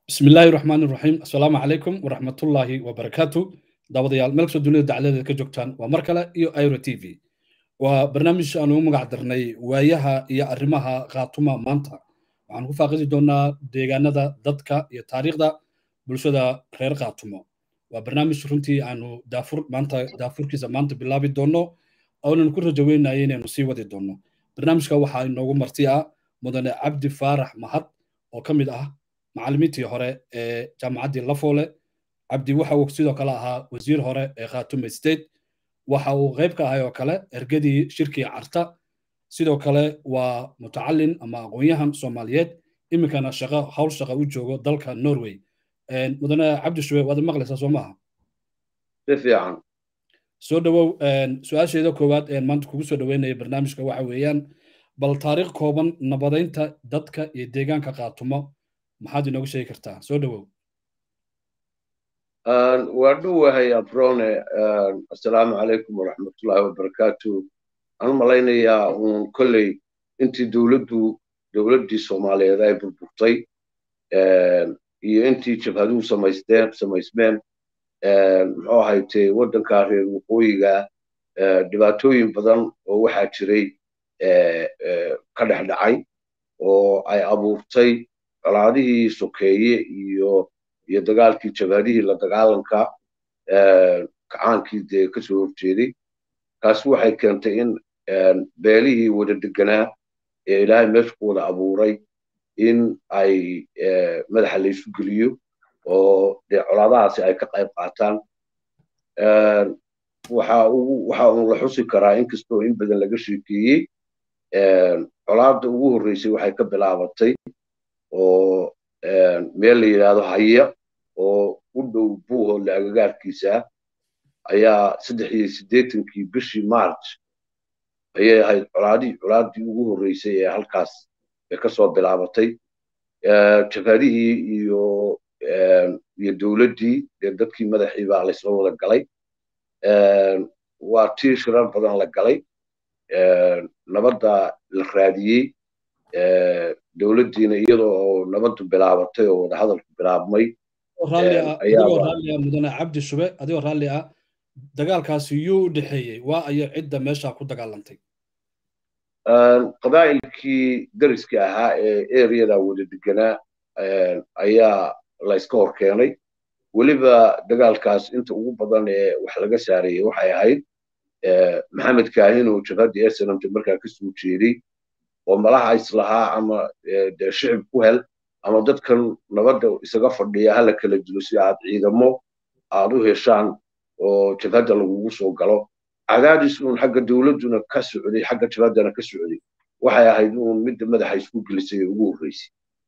bismi illaahi raxmaan iraxiim assalaamu calaykum waraxmatullaahi wabarakaatu daawadayaal meel kastoo dunida dacaladeeda ka joogtaan waa mar kale iyo iro t v waa barnaamij aan ugu magac darnay waayaha iyo arrimaha khaatuma maanta waxaan ku faaqidi doonaa deegaanada dadka iyo taariikhda bulshada reer khaatumo waa barnaamij runtii aanu daafur maanta daafurkiisa maanta bilaabi doonno oonan ku rajaweynaya inaynu sii wadi doonno barnaamijka waxaa inoogu marti ah mudane cabdi faarax mahad oo ka mid ah macallimiintii hore ee jaamacaddii lafoole cabdi waxa uu sidoo kale ahaa wasiir hore ee khaatume state waxa uu qayb ka ahay oo kale ergadii shirkii carta sidoo kale waa mutacalin ama aqoon-yahan soomaaliyeed iminkana shaqo hawl shaqa u joogo dalka norway mudane cabdi shube waad maqlaysaa soo maaha si fiican soo dhowow su-aasheeda koowaad ee maanta kugu soo dhoweynaya barnaamijka waxa weeyaan bal taariikh kooban nabadaynta dadka iyo deegaanka khaatumo maxaad inooga sheegi kartaa soo dhowow waa dhowahay abrone assalaamu calaykum waraxmatullaahi wabarakaatu waxaan u malaynayaa uun kolley intii dowladdu dowladdii soomaaliyeed ay burburtay iyo intii jabhaduhu samaysteen samaysmeen muxuu ahaytee waddankaa reer waqooyiga dhibaatooyin badan oo waxaa jiray ka dhex dhacay oo ay abuurtay colaadihii sokeeye iyo iyo dagaalkii jabhadihii la dagaalanka kacaankii dee ka soo horjeeday taasi waxay keentay in beelihii wada deganaa ee ilaahay meesha ku wada abuuray in ay madaxa laysu geliyo oo dee colaadahaasi ay ka qayb qaataan waxa uun la xusi karaa inkastoo in badan laga sheekeeyey colaadda ugu horreysay waxay ka bilaabatay oo meel la yidhaahdo haya oo u dhow buuhoodle agagaarkiisa ayaa saddex iyo siddeetankii bishii march ayay ahayd colaadii colaaddii ugu horreysay ee halkaas ee ka soo bilaabatay jabhadihii iyo iyo dowladdii dee dadkii madaxii baa laysla wada galay waa tii shirar badan la galay nabadda la raadiyey dowladdiina iyadoo oo nabaddu bilaabatay oo wadahadalku bilaabmay adigoo raalli ah mudane cabdi shube adigoo raalli ah dagaalkaasi yuu u dhexeeyey waa ayo cidda meesha ku dagaalantay qabaa'ilkii dariska ahaa ee ereyada wada deganaa ayaa la yska hor keenay weliba dagaalkaas inta ugu badan ee wax laga saareeyey waxay ahayd maxamed kaahin oo jabhaddii esenamta markaa ka soo jeeday oo malaha islahaa ama dee shicib ku hel ama dadkan nabadda isaga fadhiya hala kala dilo si aad ciidamo aad u heshaan oo jabhadda lagugu soo galo cadaadis uun xagga dowladduna ka socday xagga jabhaddana ka socday waxay ahayd uun midda madaxa isku gelisay ee ugu horreysay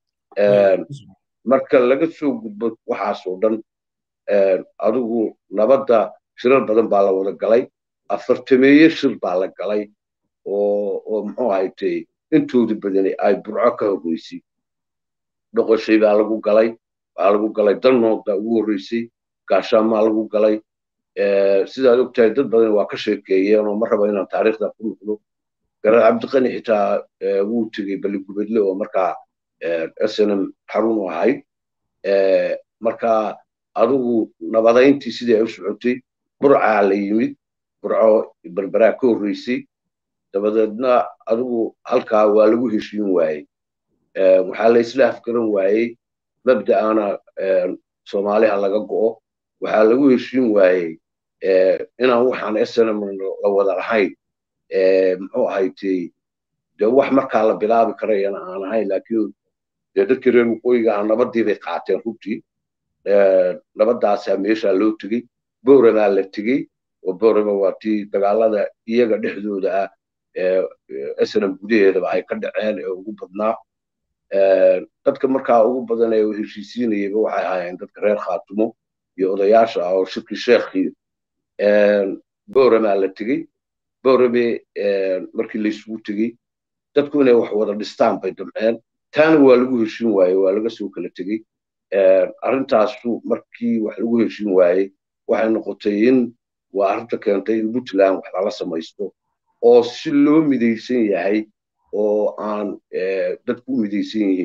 marka laga soo gudbo waxaasoo dhan adigu nabadda shirar badan baa la wada galay afartameeye shir baa la galay oo oo muxuu ahaytay intooda badani ay burco ka horreysay dhoqoshay baa lagu galay baa lagu galay dannood baa ugu horreysay gaashaamaa lagu galay sidaad ogtahay dad badan waa ka sheekeeyeen oo ma raba inaan taariikhda ku noqdo garar cabdiqani xitaa wuu tegey baligubedle oo markaa snm xarun u ahayd marka adigu nabadayntii sidii ay u socotay burcaa la yimid burco berberaa ka horreysay dabadeedna adigu halkaa waa lagu heshiin waayey waxaa la isla afgaran waayey mabda'ana soomaaliha laga go'o waxaa lagu heshiin waayey inaan waxaan snm la wada lahayn muxuu ahaytay dee wax markaa la bilaabi karayana aan ahayn laakiin dee dadkii reer waqooyiga ah nabaddii bay qaateen runtii nabaddaasaa meeshaa loo tegey booramaa la tegey oo boorama waa tii dagaalada iyaga dhexdooda ah snm gudaheedaba ay ka dhaceen ee ugu badnaa dadka markaa ugu badan ee heshiisiinayaba waxay ahaayeen dadka reer khaatumo iyo odayaasha ah oo shirkii sheekhii booramaa la tegey boorame markii laysugu tegey dadku inay wax wada dhistaan bay damceen taana waa lagu heshiin waaye waa laga soo kala tegey arrintaasu markii wax lagu heshiin waayey waxay noqotay in waa arrinta keentay in puntland wax lala samaysto oo si loo midaysan yahay oo aan dadku u midaysan yihiin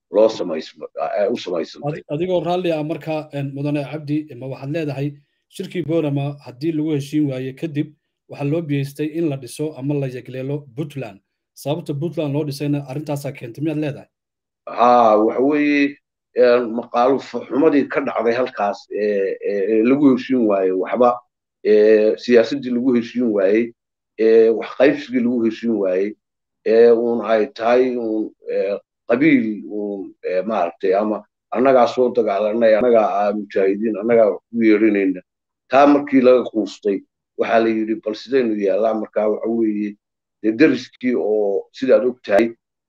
loo u samaysantay adigoo raalli ah markaa mudane cabdi ma waxaad leedahay shirkii borama haddii lagu heshiin waaye kadib waxaa loo biyeystay in la dhiso ama la yegleelo puntland sababta puntland loo dhisayna arrintaasaa keentay miyaad leedahay ha waxa weeye maqaalo xumadii ka dhacday halkaas lagu heshiin waaye waxba siyaasaddii lagu heshiin waayey wax qaybsigii lagu heshiin waayey uun ay tahay uun qabiil uun maaragtay ama annagaa soo dagaalanay annagaa mujaahidiin annagaa wax ku yeedhinayna taa markii laga quustay waxaa la yidhi bal sidaynu yaallaa markaa waxa weeye dee deriskii oo sidaad og tahay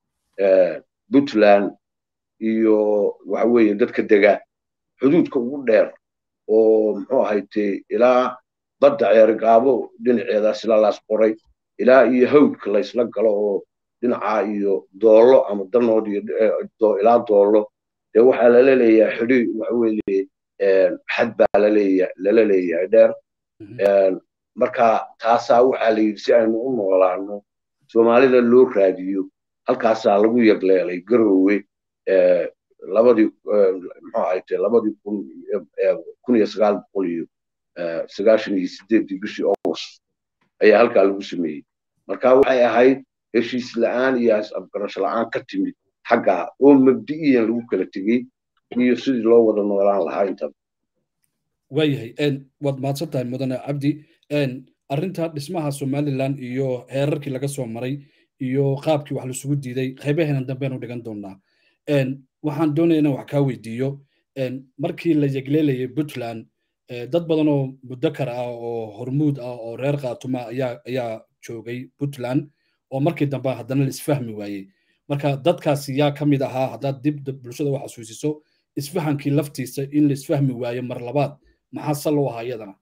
puntland iyo waxa weeye dadka dega xuduudka ugu dheer oo muxuu ahaytay ilaa badda ceergaabo dhinaceedaas ilaa laas qoray ilaa iyo hawdka laysla galo oo dhinacaa iyo doollo ama danood iyo ilaa doollo dee waxaa lala leeyahay xidhi waxa weeye xad baa laleeya lala leeyahay dheer marka taasaa waxaa la yidhi si aynu u noolaano soomaalida loo raadiyo halkaasaa lagu yagleelay garoowe labadii muxuu ahayte labadii kun kun iyo sagaal boqol iyo sagaashan iyo sideeddii bishii august ayaa halkaa lagu sameeyey marka waxay ahayd heshiis la'aan iyo is-afgarasho la'aan ka timid xaggaa oo mabdi'iyan lagu kala tegey iyo sidii loo wada noolaan lahaa intaba waayahay waad mahadsan tahay mudane cabdi arrinta dhismaha somaliland iyo heerarkii laga soo maray iyo qaabkii wax lasugu diiday qaybaheena dambeenu dhigan doonaa waxaan doonaya inaan wax kaa weydiiyo markii la yegleelayay puntland dad badan oo mudakar ah oo hormuud ah oo reer khaatuma ayaa ayaa joogay puntland oo markii dambe haddana la isfahmi waayey marka dadkaasi yaa ka mid ahaa haddaad dib bulshada u xasuusiso isfahankii laftiisa in la isfahmi waayo mar labaad maxaa sal u ahaa iyadana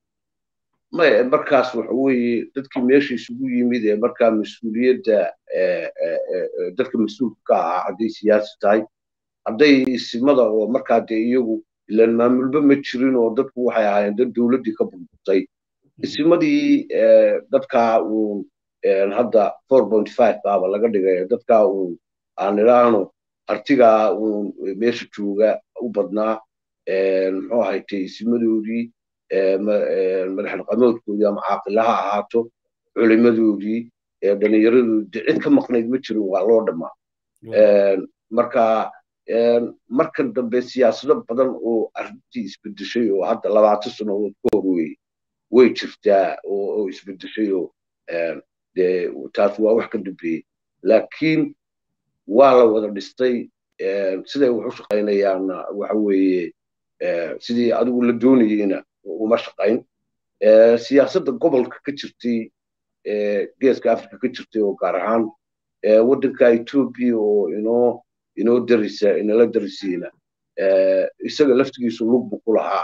maya markaas waxa weeye dadkii meesha isugu yimid ee markaa mas-uuliyadda dadka mas-uulka ka ahaa hadday siyaasi tahay hadday isimada oo markaa dee iyagu ilaan maamulba ma jirin oo dadku waxay ahaayeen dad dowladdii ka burburtay isimadii dadkaa uun hadda four point five baaba laga dhigay dadkaa uun aan idhaahno artigaa uun meesha jooga u badnaa muxuu ahaytay isimadoodii madaxnaqamoodkoodii ama caaqilaha ahaato culimadoodii dhallinyaradoodii cid ka maqnayd ma jirin waa loo dhammaa marka markan dambe siyaasado badan oo arrintii isbedeshay oo hadda labaatan sannadood ka hor wey way jirtaa oo isbedeshay oo dee taas waa wax ka dambeeyey laakiin waa la wada dhistay siday wax u shaqaynayaanna waxa weeye sidii adigu la doonayeyna uma shaqayn siyaasadda gobolka ka jirtay geeska africa ka jirtay oo gaar ahaan waddanka etoobiya oo inoo inoo darisa inala darisiina isaga laftigiisu lugbu ku lahaa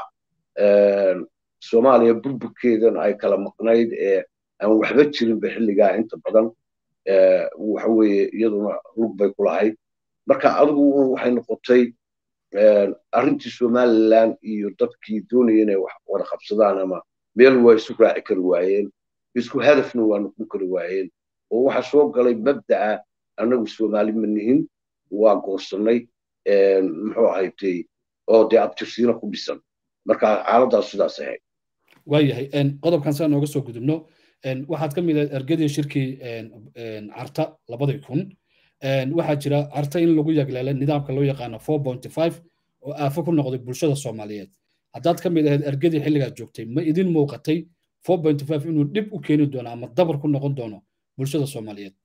soomaaliya burburkeedan ay kala maqnayd ee aan waxba jirinba xilligaa inta badan waxa weeye iyaduna lug bay ku lahayd marka adigu waxay noqotay arrintii somaliland iyo dadkii doonaya inay wax wada qabsadaan ama meel waa isu raaci kari waayeen isku hadafna waa noqon kari waayeen oo waxa soo galay mabda'a annagu soomaali ma nihin waa goosannay muxuu ahaytay oo dee abtirsiina ku dhisan marka xaaladaas sidaas ahayd waayahay qodobkan saa nooga soo gudubno waxaad ka mid ahayd ergadii shirkii carta labadii kun waxaa jira carta in lagu yagleelay nidaamka loo yaqaano four point five oo aafo ku noqday bulshada soomaaliyeed haddaad ka mid ahayd ergadii xilligaad joogtay ma idin muuqatay four point five inuu dhib u keeni doono ama dabar ku noqon doono bulshada soomaaliyeed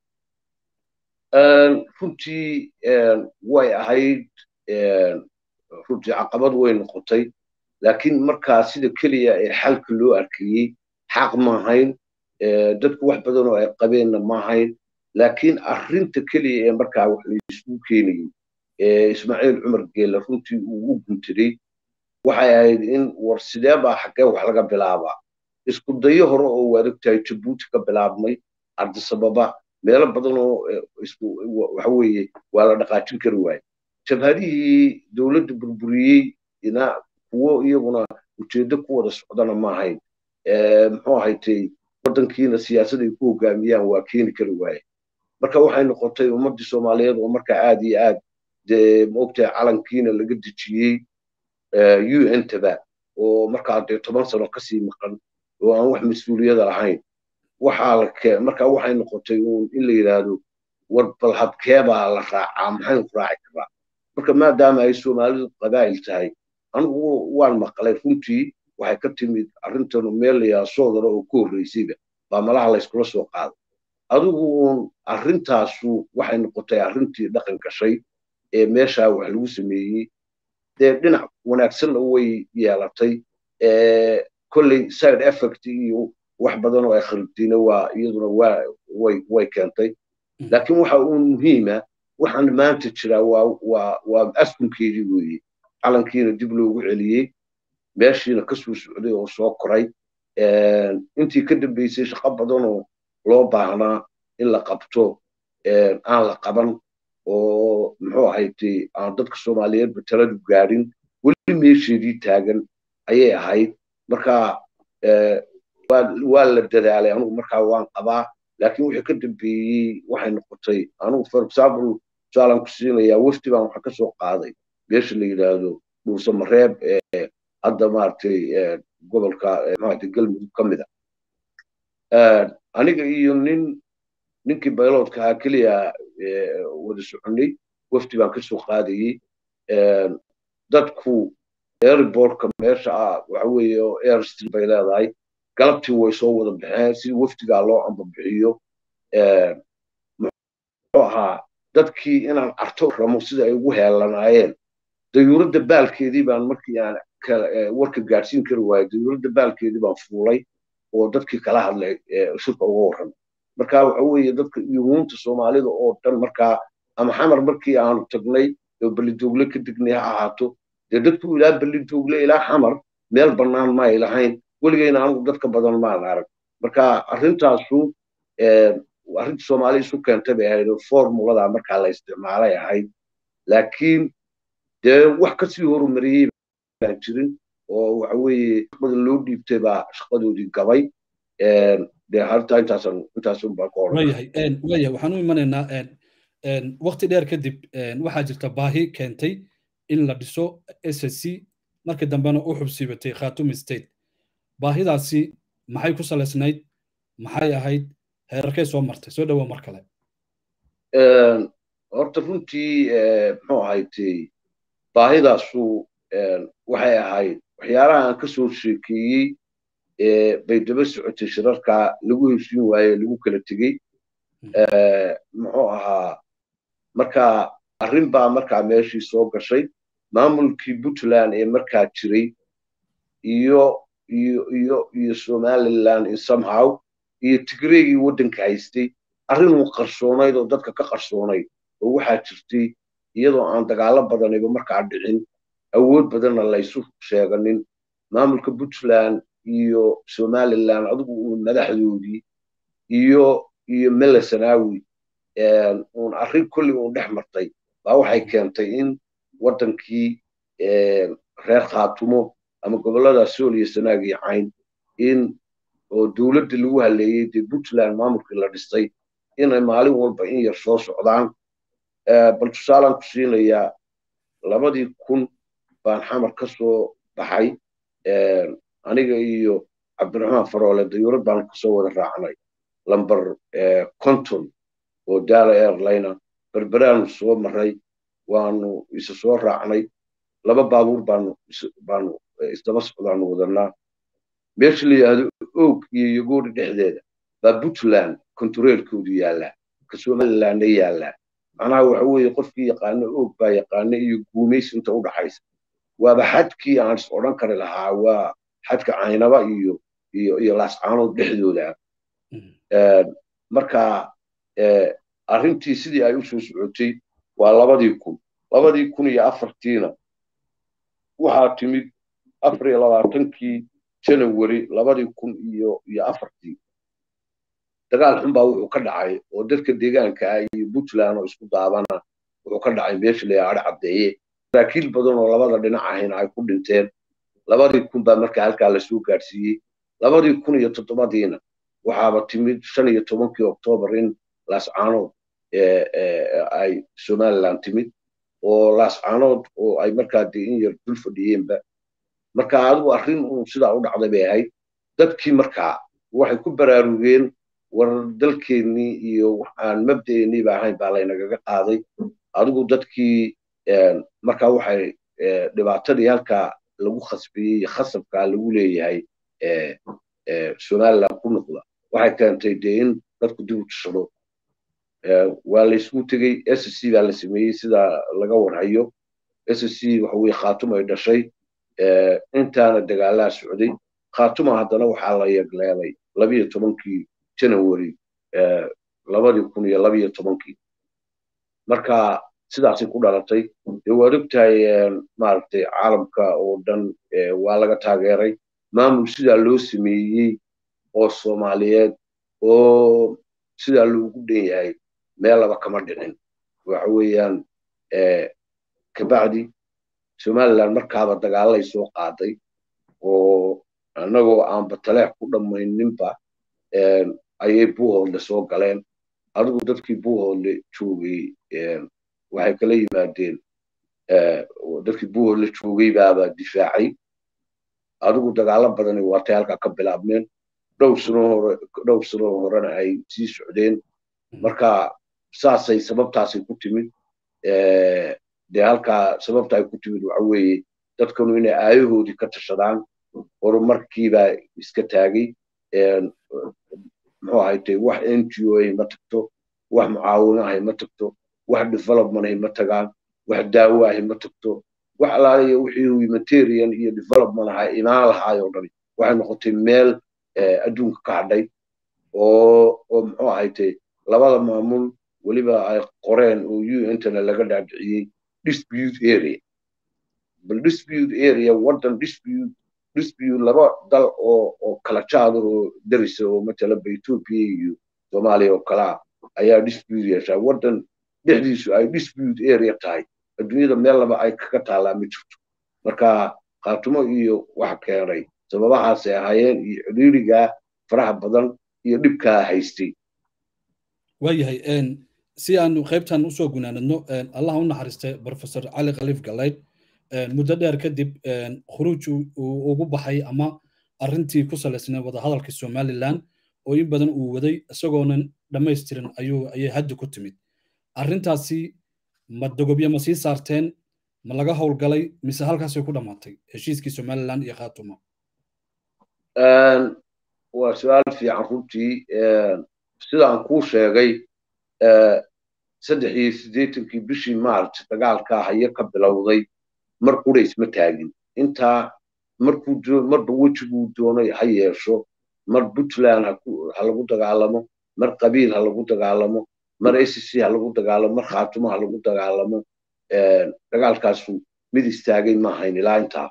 runtii way ahayd runtii caqabad way noqotay laakiin markaa sida keliya ee xalka loo arkayey xaq maahayn dadku wax badan oo ay qabeenna maahayn laakiin arrinta keliya ee markaa wax laisugu keenayey ismaaciil cumar geelle runtii uu u guntaday waxay ahayd in war sidee baa xaggee wax laga bilaabaa isku dayo hore oo waad ogtahay jabuuti ka bilaabmay ardisababa meelo badan oo waxa weeye waa la dhaqaajin kari waaye jabhadihii dowladda burburiyey ina kuwo iyaguna ujeeddo ku wada socdana ma ahayn muxuu ahaytay waddankiina siyaasad ay ku hogaamiyaan waa keeni kari waaye marka waxay noqotay ummaddii soomaaliyeed oo markaa aad iyo aad dee maogtahay calankiina laga dejiyey u n taba oo markaa dee toban sano kasii maqan oo aan wax mas-uuliyada lahayn waxaa la kee markaa waxay noqotay uun in la yidhaahdo war bal habkeebaa la raacaa maxaynu ku raaci karaa marka maadaama ay soomaalidu qabaa'il tahay anigu waan maqlay runtii waxay ka timid arrintanu meel layaa soodara oo ku horreysayba baa malaha layskula soo qaaday adigu uun arrintaasu waxay noqotay arrintii dhaqan gashay ee meeshaa wax lagu sameeyey dee dhinac wanaagsanna way yeelatay kolley side effect iyo wax badan oo ay khaldiina waa iyaduna waa way way keentay laakiin waxa uun muhiima waxaan maanta jiraa waa waa waa askunkeedii weeye calankiina dib loogu celiyey meeshiina ka soo socday oo soo koray intii ka dambeysay shaqo badanoo loo baahnaa in la qabto aan la qaban oo muxuu ahaytay aan dadka soomaaliyeedba taladu gaadhin weli meesheedii taagan ayay ahayd marka waa la dadaalay anugu markaa waan qabaa laakiin wixii ka dambeeyey waxay noqotay anugu for example tusaalaan ku siinayaa wafdi baan waxa ka soo qaaday meesha la yidhaahdo dhuuse mareeb ee hadda maaragtay gobolka maaragtay galmudug ka mid a aniga iyo nin ninkii bayloodka ahaa keliya wada soconay wafdi baan ka soo qaadayey dadku airbortka meesha ah waxa weeye oo airstream bay leedahay galabtii way soo wada baxeen si wafdigaa loo ambabixiyo muxuu ahaa dadkii inaan arto ramo sida ay ugu heelanaayeen dayuuradda baalkeedii baan markii aan warka gaadhsiin kari waayay dayuuradda baalkeedii baan fuulay oo dadkii kala hadlay shirka uga warramay marka waxa weeye dadka yuhuunta soomaalida oo dhan markaa ama xamar markii aanu tagnay oo belidogle ka degnay ha ahaato dee dadku ilaa belidogle ilaa xamar meel bannaan ma ay lahayn weligeyna anigu dadka badan maan arag marka arrintaasu arrinta soomaali isu keentay bay ahayd oo formulada markaa la isticmaalay ahayd laakiin dee wax kasii horumariyey baan jirin oo waxa weeye shaqada loo dhiibtay baa shaqadoodii gabay dee harta intaasan intaasun baan ka wayahay wayahay waxaan u imanaynaa waqti dheer kadib waxaa jirta baahi keentay in la dhiso s s c markii dambena u xubsiibatay khatumi state baahidaasi maxay ku salaysnayd maxay ahayd heerarkay soo martay soo dhawow mar kale horta runtii muxuu ahaytay baahidaasu waxay ahayd waxyaalaha aan ka soo sheekeeyey bay daba socotay shirarka lagu heshiin waaye lagu kala tegey muxuu ahaa marka arrin baa markaa meeshii soo gashay maamulkii puntland ee markaa jiray iyo iyo iyo iyo somaliland in somehow iyo tigreegii waddanka haystay arrinuu qarsoonayd oo dadka ka qarsoonayd oo waxaa jirtay iyadoo aan dagaalo badaniba markaa dhicin awood badanna laysu sheeganin maamulka puntland iyo somaliland adigu uu madaxdoodii iyo iyo mele sanawi uun arrin kolli uun dhex martay baa waxay keentay in waddankii reer khaatumo ama gobollada sool iyo sanaag iyo cayn in oo dowladda lagu haleeyey dee puntland maamulkii la dhistay inay maalin walba in yar soo socdaan bal tusaalaan ku siinayaa labadii kun baan xamar ka soo baxay aniga iyo cabdiraxmaan faroole dayuurad baan kasoo wada raacnay lamber conton oo daala airlina berberaanu soo maray waanu isa soo raacnay laba baabuur baanu baanu isdaba socdaanu wadanaa meesha la yidhaahdo oog iyo yogoori dhexdeeda baa puntland kontareelkoodu yaallaa ka somalilandna yaallaa macnaha waxa weeye qofkii yaqaano oog baa yaqaana iyo guumays inta u dhaxaysa waaba xadkii aan is odhan kari lahaa waa xadka caynaba iyo iyo iyo laascaanood dhexdooda marka arrintii sidii ay u soo socotay waa labadii kun labadii kun iyo afartiina waxaa timid afar iyo labaatankii janawari labadii kun iyo iyo afartii dagaal xun baa wuxuu ka dhacay oo dadka deegaanka ah iyo puntland oo isku daabana wuxuu ka dhacay meesha la yidhaha caddeeye saraakiil badan oo labada dhinac ahayna ay ku dhinteen labadii kun baa markaa halkaa lasoo gaadhsiiyey labadii kun iyo toddobadiina waxaaba timid shan iyo tobankii oktoobar in laascaanood ay somaliland timid oo laascaanood oo ay markaa dee in yar dul fadhiyeenba marka adigu arrin uun sidaa u dhacday bay ahayd dadkii markaa waxay ku baraarugeen war dalkeennii iyo waxaan mabda'eenniiba ahayn baa laynagaga qaaday adigu dadkii markaa waxay dhibaatadii halkaa lagu khasbiyey khasabkaa lagu leeyahay somaliland ku noqda waxay keentay dee in dadku dib u tashado waa laysku tegey s c baa la sameeyey sida laga warhayo s c waxa weye khaatuma ay dhashay intaana dagaalaa socday khaatuma haddana waxaa la yagleelay labiyo tobankii janawari labadii kun iyo labiyo tobankii marka sidaasay ku dhalatay dee waad ogtahay maaragtay caalamka oo dhan waa laga taageeray maamul sidaa loo sameeyey oo soomaaliyeed oo sidaa loogu dhan yahay meellaba kama dhicin waxa weeyaan kabacdi somaliland markaaba dagaalay soo qaaday oo annagoo aan bataleex ku dhammayninba ayay buuhoodle soo galeen adigu dadkii buuhoodle joogay waxay kala yimaadeen dadkii buuhoodle joogay baaba difaacay adigu dagaalo badani waatay halkaa ka bilaabmeen dhowr sano hore dhowr sano horena ay sii socdeen marka saasay sababtaasay ku timid dee halkaa sababta ay ku timid waxa weeye dadkanu inay aayahoodii ka tashadaan horumarkiibaa iska taagay muxuu ahaytay wax n g o ay ma tagto wax mucaawino ahay ma tagto wax development ay ma tagaan wax daawo ahay ma tagto wax alaaliya wixii humanitarian iyo development ahaa imaan lahaay oo dhani waxay noqotay meel adduunka ka hadhay oo oo muxuu ahaytay labada maamul weliba ay qoreen oo untana laga dhaadhiciyey dispute area bal dispute area waddan dispute dispute laba dal oo oo kala jaada oo darisa oo matalaba ethiopia iyo soomaaliya oo kalaa ayaa dispute yeeshaa waddan dhexdiisu ay dispute area tahay adduunyada meel laba ay kaga taallaa ma jirto marka khaatumo iyo wax keenay sababahaasay ahaayeen iyo ciriirigaa faraha badan iyo dhibkaa haystay waayahay si aanu qaybtan usoo gunaanadno allah u naxariistay professor cali khaliif galayd muddo dheer kadib khuruuj uu ugu baxay ama arrintii ku salaysnay wadahadalka somaliland oo in badan uu waday isagoonan dhammaystirin ayuu ayay hadda ku timid arrintaasi ma dogobyo ma sii saarteen ma laga howlgalay mise halkaasay ku dhammaatay heshiiskii somaliland iyo khaatuma waa su-aal fiican runtii sidaan kuu sheegay saddex iyo siddeetankii bishii march dagaalkaa haye ka bilowday mar qura isma taagin intaa markuu marba wejiguu doonay ha yeesho mar puntland ha lagu dagaalamo mar qabiil ha lagu dagaalamo mar sc ha lagu dagaalamo mar khaatumo ha lagu dagaalamo dagaalkaasu mid istaagay maahayn ilaa intaa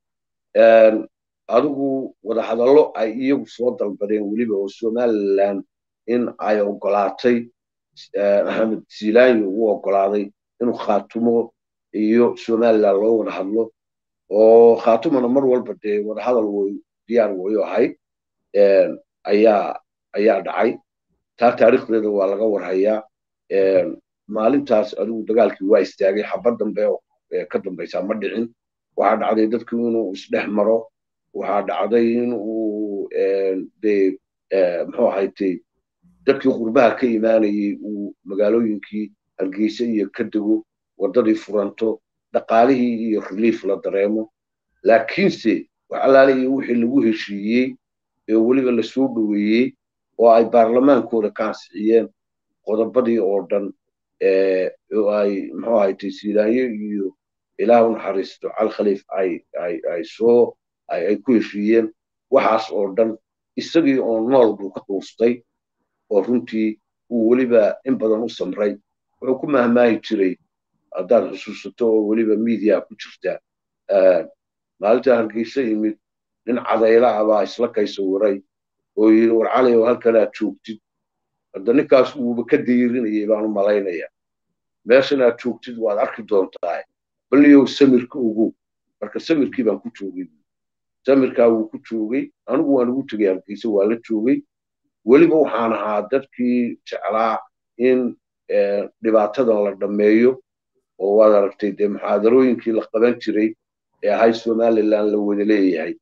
adigu wadahadallo ay iyagu soo dalbadeen weliba oo somaliland in ay ogolaatay axmed zilanyo uu ogolaaday inuu khaatumo iyo somaliland loo wada hadlo oo khaatumana mar walba dee wadahadal way diyaar wayo ahayd ayaa ayaa dhacay taa taariikhdeeda waa laga warhayaa maalintaas adigu dagaalkii waa istaagay xabad dambe oo ka dambaysaa ma dhicin waxaa dhacday dadku inuu isdhex maro waxaa dhacday in uu dee muxuu ahaytay dadkii qurbaha ka imaanayey uu magaalooyinkii hargeysa iyo ka dego waddadii furanto dhaqaalihii iyo relief la dareemo laakiinse wax allaale iyo wixii lagu heshiiyey ee weliba lasoo dhoweeyey oo ay baarlamaankooda ka ansixiyeen qodobadii oo dhan oo ay muxuu ahaytay silaanyo iyo ilaah u naxariisto calkhaliif ay ay ay soo ay ay ku heshiiyeen waxaas oo dhan isagii oo nool buu ka quustay oo runtii uu weliba in badan u samray wuxuu ku mahmaahi jiray haddaad xusuusato oo weliba media ku jirta maalinta hargeysa yimid nin cadayla ah baa isla kaysawiray oo yidhi war cali oo halkanaad joogtid hadda ninkaas uuba ka dayrinayay baan u malaynaya meeshan aad joogtid waad arki doontaa balniyow samirka ogow marka samirkii baan ku joogay samirkaa wuu ku joogay anigu waan ugu tegay hargeysa waa la joogay weliba waxaan ahaa dadkii jeclaa in dhibaatadan la dhammeeyo oo waad aragtay dee muxaadarooyinkii la qaban jiray ee ahay somaliland la wada leeyahay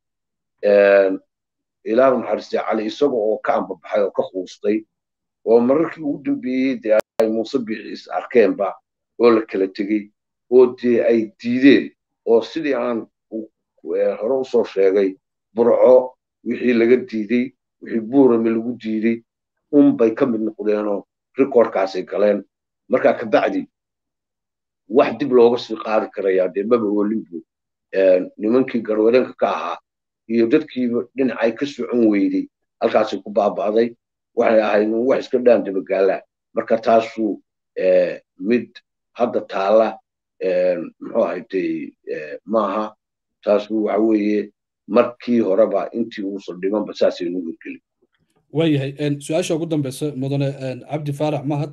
ilaahu naxariistay cali isaga oo ka ambabaxay oo ka quustay oo mararkii ugu dambeeyey dee ay muuse biixi is arkeenba oo la kala tegey oo dee ay diideen oo sidii aan hore usoo sheegay burco wixii laga diidey wixii buurame lagu diidey unbay ka mid noqdeenoo rikoorkaasay galeen markaa kabacdi wax dib looga sii qaadi karayaa dee maba olinbu nimankii garwadeenka ka ahaa iyo dadkiiba dhinacay ka socon weydey halkaasay ku baaba'day waxay ahayd wax iska dhaan dabagaala marka taasu mid hadda taala muxuu ahaytay maaha taasu waxa weeye markii horeba intii uusan dhimanba saasay nu hirgelin waayahay su-aasha ugu dambeysa mudane cabdi faarax mahad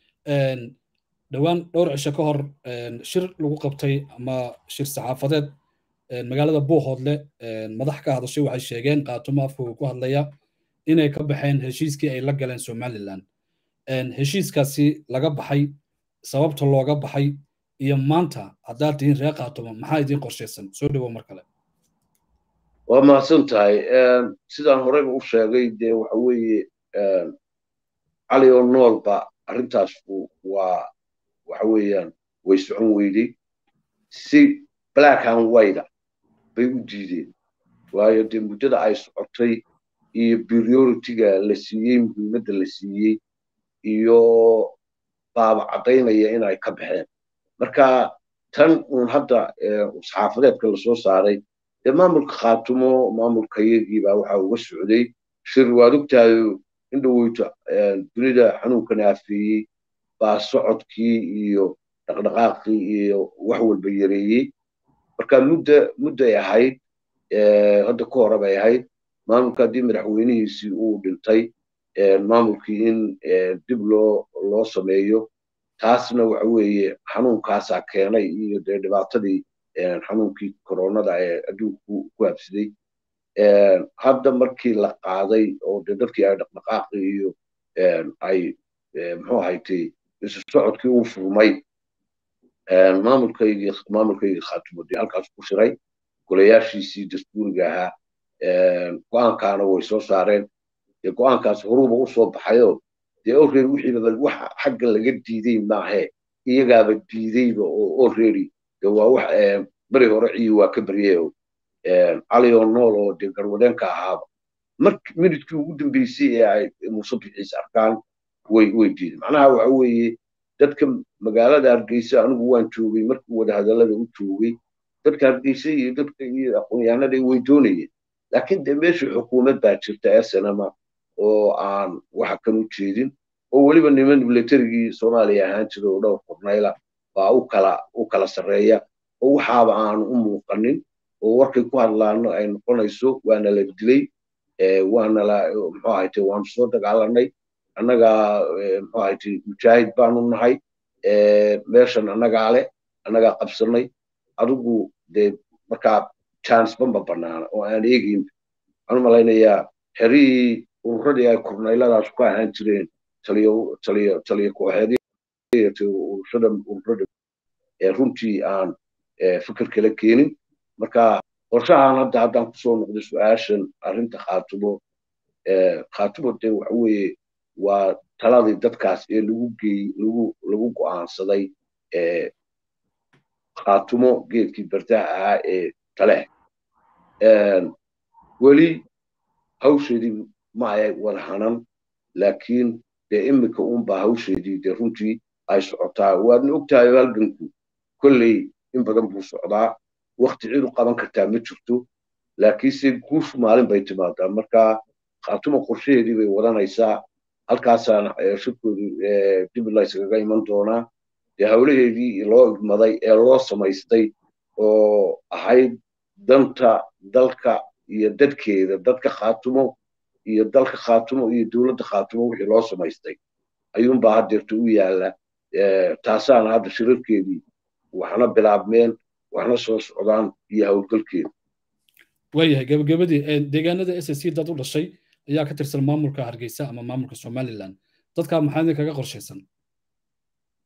dhowaan dhowr cisho ka hor shir lagu qabtay ama shir saxaafadeed magaalada buuhoodle madax ka hadashay waxay sheegeen qaatumo afkooga ku hadlaya inay ka baxeen heshiiskii ay la galeen somaliland heshiiskaasi laga baxay sababta looga baxay iyo maanta haddaad tihiin reer qaatumo maxaa idiin qorshaysan soo dhowow mar kale waa mahadsan tahay sidaan horeyba u sheegay dee waxa weeye cali oo noolba arrintaas waa waxa weeyaan way socon weydey si black and white bay u diideen waayo dee muddada ay socotay iyo prioritiga la siiyey muhiimadda la siiyey iyo baaba caddaynaya inay ka baxeen marka tan uun hadda saxaafadeedka lasoo saaray dee maamulka khaatumo maamulka iyagiibaa waxa uga socday shir waad ogtahayo in dhoweyto dunida xanuunkana afeeyey baa socodkii iyo dhaqdhaqaaqii iyo wax walba yareeyey marka mudda mudday ahayd hadda ka hore bay ahayd maamulka haddii madaxweynihiisii uu dhintay maamulkii in dib loo loo sameeyo taasna waxa weeye xanuunkaasaa keenay iyo dee dhibaatadii xanuunkii koronada ee adduunku ku habsaday hadda markii la qaaday oo dee dadkii ay dhaqdhaqaaqi iyo ay muxuu ahaytay isu socodkii uu furmay maamulkaygii maamulkaygii khaatumo dee halkaas ku shiray golayaashiisii dastuuriga ahaa go-aankaana way soo saareen dee go-aankaas horuuba u soo baxayoo dee already wixiiba wax xagga laga diiday maahe iyagaaba diidayba oo already dee waa wax beri hore ciyi waa ka baryeeo cali oo nool oo dee garwadeenka ahaaba mar minidkii ugu dambeysay ee ay muuse bixiis arkaan way way diiday macnaha waxa weeye dadka magaalada hargeysa anigu waan joogay markii wadahadallada u joogay dadka hargeysa iyo dadka iyo aqoonyahanada way doonayeen laakiin dee meesha xukuumad baa jirta snma oo aan waxa kan u jeedin oo weliba niman milatarigii soomaaliya ahaan jira oo dhowr kornayla baa u kala u kala sarreeya oo waxaaba aanu u muuqanin oo warkay ku hadlaano ay noqonayso waana la dilay waana la muxuu ahayte waanu soo dagaalanay annaga muxuu ahayte mujaahid baanu nahay meeshan annagaa leh annagaa qabsanay adigu dee markaa chance bamba banaana oo aan eegayn waxaan u malaynayaa xerihii ururadii ay kornayladaas ku ahaan jireen taliyo taliyo taliyo kooxeedyo ururada ururada runtii aan fikir kala keenin marka qorshahan hadda haddaan kusoo noqday su-aashan arrinta khaatumo khaatumo dee waxa weeye waa taladii dadkaas ee lagu geey lagu lagu go'aansaday khaatumo geedkii bardaha ahaa ee taleh weli hawsheedii ma ay wada hanan laakiin dee iminka unbaa hawsheedii dee runtii ay socotaa waadna ogtahay halganku kolley in badan buu socdaa wakti cid u qaban kartaa ma jirto laakiinse guushu maalin bay timaadaa marka khaatuma qorshaheedii bay wadanaysaa halkaasaana shirkoodii dib layskaga iman doonaa dee hawlaheedii loo igmaday ee loo samaystay oo ahayd danta dalka iyo dadkeeda dadka khaatumo iyo dalka khaatumo iyo dowladda khaatumo wixii loo samaystay ayuunbaa haddeerta u yaalla taasaana hadda shirarkeedii waxna bilaabmeen waxna soo socdaan iyo howlgalkeeda waayahay gabagabadii deegaanada s s c dad u dhashay ayaa ka tirsan maamulka hargeysa ama maamulka somaliland dadkaa maxaa idin kaga qorshaysan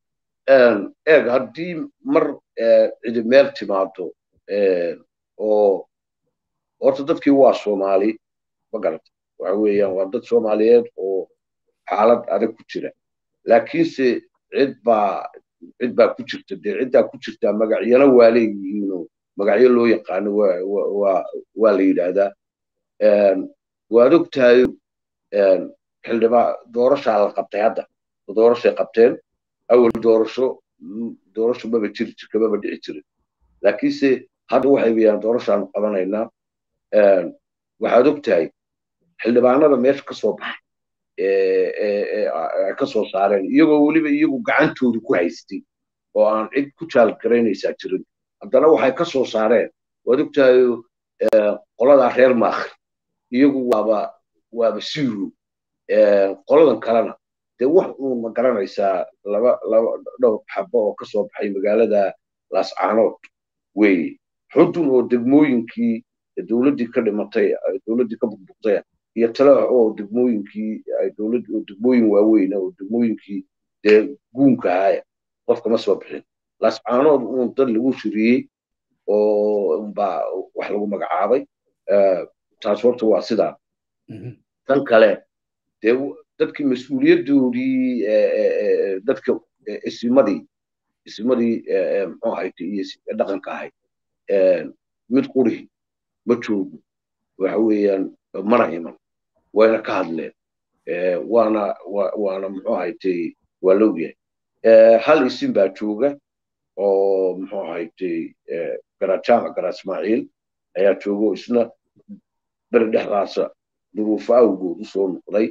eeg haddii mar cidi meel timaado oo horta dadkii waa soomaali ma garata waxa weeyaan waa dad soomaaliyeed oo xaalad adag ku jira laakiinse cid baa cid baa ku jirta dee ciddaa ku jirtaa magacyana waa leeyihiinoo magacyo loo yaqaano waa la yidhaahdaa waad og tahay xildhibaa doorashaa la qabtay hadda doorashay qabteen awal doorasho doorasho maba jiri jirka maba dhici jirin laakiinse hadda waxay weyaan doorashaanu qabanaynaa waxaad og tahay xildhibaanada meesha ka soo baxay ay ka soo saareen iyagoo weliba iyagu gacantooda ku haystay oo aan cid ku jaalgaraynaysaa jirin haddana waxay ka soo saareen waad og tahay qoladaa reer maakri iyagu waaba waaba siiro qoladan kalena dee wax uun ma garanaysaa laba laba dhowr xabo oo ka soo baxay magaalada laascaanood weeye xudun oo degmooyinkii dowladdii ka dhimatay dowladdii ka burburtay iyo tale oo degmooyinkii ay dowladd oo degmooyin waaweyn oo degmooyinkii dee guunka ahaaya qofka ma soo bixin laascaanood uun dad lagu shiriyey oo baa wax lagu magacaabay taas horta waa sidaa tan kale dee dadkii mas-uuliyaddoodii dadka isimadii isimadii muxuu ahayte iyo dhaqanka ahayd mid qurihi ma joogo waxa weeyaan mana iman wayna ka hadleen waana waana muxuu ahayte waa logyahay hal isin baa jooga oo muxuu ahayte garajaamac gara ismaaciil ayaa jooga oo isna beri dhexdaasa duruufo awgood usoo noqday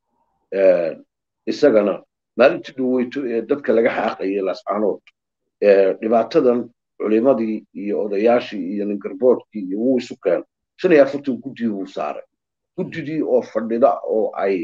isagana maalintii dhaweyto ee dadka laga xaaqayay lascaanood dhibaatadan culimadii iyo odayaashii iyo ningarboodkii iyo wuu isu keen shan iyo afartan guddii wuu saaray guddidii oo fadhida oo ay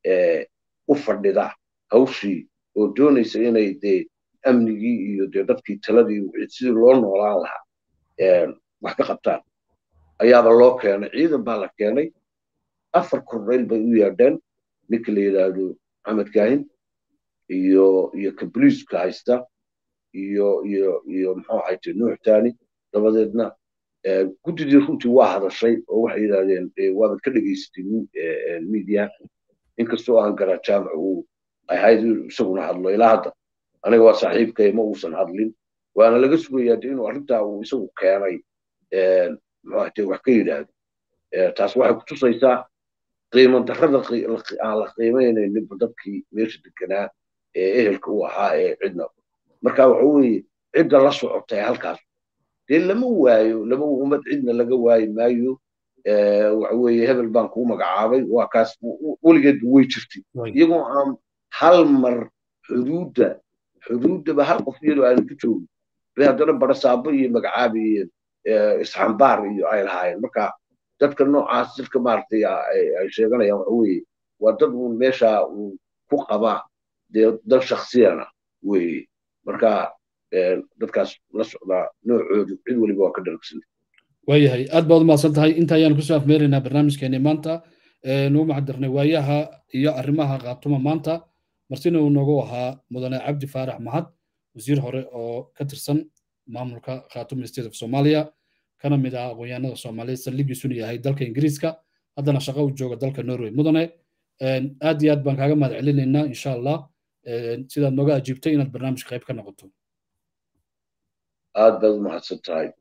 u fadhida hawshii oo doonaysa inay dee amnigii iyo dee dadkii taladii sidii loo noolaan lahaa wax ka qabtaan ayaaba loo keenay ciidan baa la keenay afar kornayl bay u yeedheen ninka la yidhaahdo maxamed kaahin iyo iyo kabliiska haysta iyo iyo iyo muxuu ahayte nuux tani dabadeedna guddidii runtii waa hadashay oo waxay yidhahdeen waabad ka dhegaysatay media inkastoo aan garaa jaamac uu ahayd isaguna hadlo ilaa hadda aniga waa saaxiibkay ma uusan hadlin waana laga sugayaa de inuu arrintaa uu isagu keenay muxuu ahayte wax ka yidhaahdo taas waxay kutusaysaa qiimo darrada aan la qiimaynayninba dadkii meesha deganaa ee ehelka u ahaa ee cidna marka waxa weeye cidda la socotay halkaas dee lama waayo lama ummad cidna laga waayi maayo waxa weeye hebel baan kuu magacaabay waa kaas weligeedba way jirtay iyagoo aan hal mar xuduudda xuduuddaba hal qof iyadoo aanan ku joogin bay haddana barasaabo iyo magacaabi iyo isxambaar iyo ay lahaayeen marka dadka noocaas dadka maaragtay ay sheeganayaan waxa weeye waa dad uun meesha uu ku qabaa dee dad shaksiyana weeye marka dadkaas la socdaa noocoodu cid weliba waa ka dhargsanta waayahay aad baad umahadsan tahay inta ayaan kusoo afmeeraynaa barnaamijkeeni maanta nuu macdirnay waayaha iyo arrimaha qaatuma maanta martina uu noogu ahaa mudane cabdi faarax mahad wasiir hore oo ka tirsan maamulka khaatuma state of somalia kana mid ah aqoonyahanada soomaaliyeed saldhigiisuna yahay dalka ingiriiska haddana shaqo u jooga dalka norway mudane aad iyo aad baan kaaga mahad celinaynaa insha allah sidaad nooga ajiibtay inaad barnaamijka qayb ka noqoto aad baad umahadsan tahay